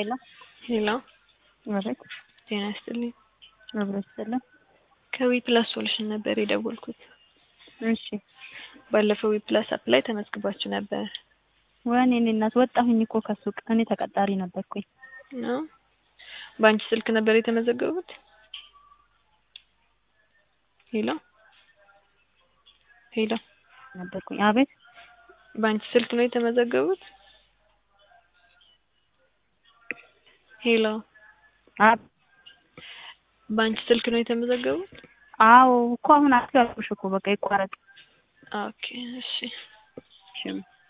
ሄሎ ሄሎ አቤት ጤና ይስጥልኝ። አብሮ ይስጥልን። ከዊ ፕላስ ሶሉሽን ነበር የደወልኩት። እሺ ባለፈው ዊ ፕላስ አፕ ላይ ተመዝግባችሁ ነበር ወይኔ እኔ እናት ወጣሁኝ እኮ ከሱቅ እኔ ተቀጣሪ ነበርኩኝ። ነው? በአንቺ ስልክ ነበር የተመዘገቡት? ሄሎ ሄሎ ነበርኩኝ። አቤት በአንቺ ስልክ ነው የተመዘገቡት? ሄሎ አብ በአንቺ ስልክ ነው የተመዘገቡት? አዎ እኮ አሁን አስጋብሽ እኮ በቃ ይቋረጥ። ኦኬ እሺ እሺ